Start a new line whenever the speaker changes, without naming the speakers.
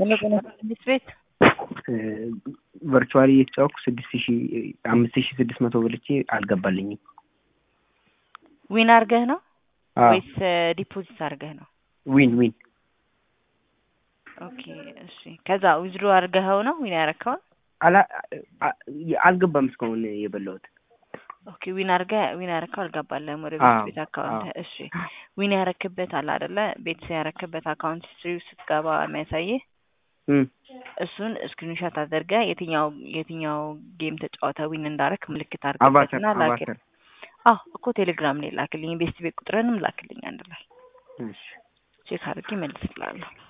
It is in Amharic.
የመቆነ ስድስት ቤት
ቨርቹዋሊ እየተጫወኩ ስድስት ሺ አምስት ሺ ስድስት መቶ በልቼ አልገባልኝም።
ዊን አርገህ ነው
አዎ
ወይስ ዲፖዚት አርገህ ነው?
ዊን ዊን
ኦኬ እሺ። ከዛ ዊዝድሮ አርገኸው ነው ዊን ያረከው?
አላ አ- አልገባም እስካሁን የበላሁት።
ኦኬ ዊን አርገህ ዊን ያረከው አልገባልህም ወደ
አዎ፣
ቤት ቤት አካውንት።
አዎ።
እሺ ዊን ያረክበት አለ አይደለ? ቤት ያረክበት አካውንት ሂስትሪ ስትገባ የሚያሳይህ
እም፣
እሱን ስክሪንሾት አድርገህ የትኛው የትኛው ጌም ተጫወተ ዊን እንዳረክ ምልክት
አቫተር
አድርግበትና ላክ።
አቫተር።
አዎ እኮ ቴሌግራም ላይ ላክልኝ። ቤስት ቤት ቁጥርንም ላክልኝ አንድ ላይ
እሺ
ቼክ አድርጌ መልስላለሁ።